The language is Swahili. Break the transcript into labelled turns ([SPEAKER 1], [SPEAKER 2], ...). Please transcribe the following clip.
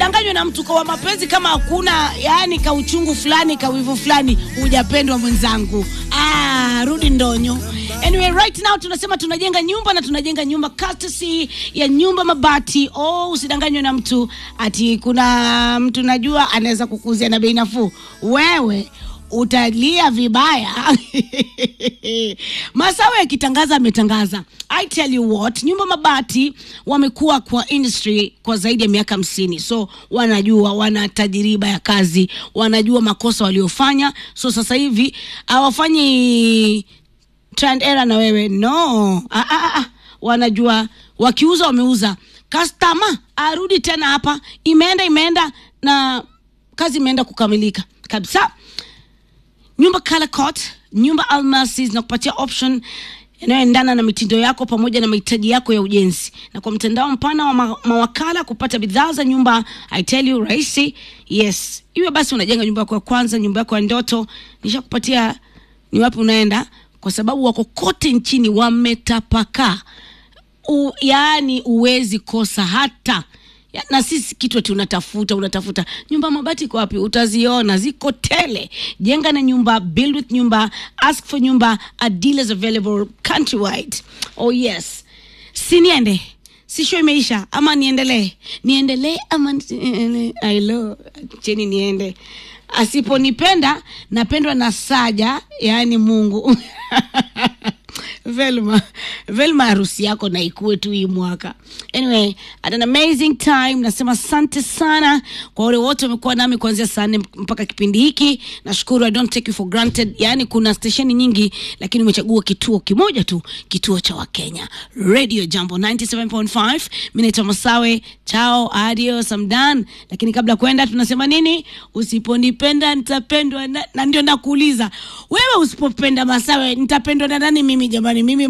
[SPEAKER 1] danganywe na mtu kwa mapenzi kama hakuna yani kauchungu fulani kawivu fulani hujapendwa mwenzangu ah, rudi ndonyo anyway right now tunasema tunajenga nyumba na tunajenga nyumba courtesy ya nyumba mabati oh usidanganywe na mtu ati kuna mtu najua anaweza kukuzia na bei nafuu wewe utalia vibaya masawe yakitangaza ametangaza i tell you what nyumba mabati wamekuwa kwa industry kwa zaidi ya miaka hamsini so wanajua wana tajiriba ya kazi wanajua makosa waliofanya so sasa hivi hawafanyi trend era na wewe no ah, ah, ah. wanajua wakiuza wameuza customer arudi tena hapa imeenda imeenda na kazi imeenda kukamilika kabisa nyumba color coat nyumba almasi zinakupatia option inayoendana na mitindo yako pamoja na mahitaji yako ya ujenzi na kwa mtandao mpana wa ma mawakala kupata bidhaa za nyumba i tell you rahisi yes iwe basi unajenga nyumba yako ya kwanza nyumba yako ya ndoto nishakupatia ni wapi unaenda kwa sababu wako kote nchini wametapakaa U, yaani uwezi kosa hata ya, na sisi kitu ati unatafuta unatafuta nyumba mabati iko wapi utaziona ziko tele jenga na nyumba build with nyumba ask for nyumba a dealers available countrywide oh yes si niende si show imeisha ama niendelee niendelee ama nisi- ailo cheni niende asiponipenda napendwa na saja yaani mungu velma velma harusi yako na ikuwe tu hii mwaka anyway had an amazing time nasema asante sana kwa wale wote wamekuwa nami kuanzia saa nne mpaka kipindi hiki nashukuru i don't take you for granted yaani kuna stesheni nyingi lakini umechagua kituo kimoja tu kituo cha wakenya radio jambo 97.5 mi naitwa masawe chao adios amdan lakini kabla kwenda tunasema nini usiponipenda nitapendwa na, na ndio nakuuliza wewe usipopenda masawe nitapendwa na nani mimi jamani mimi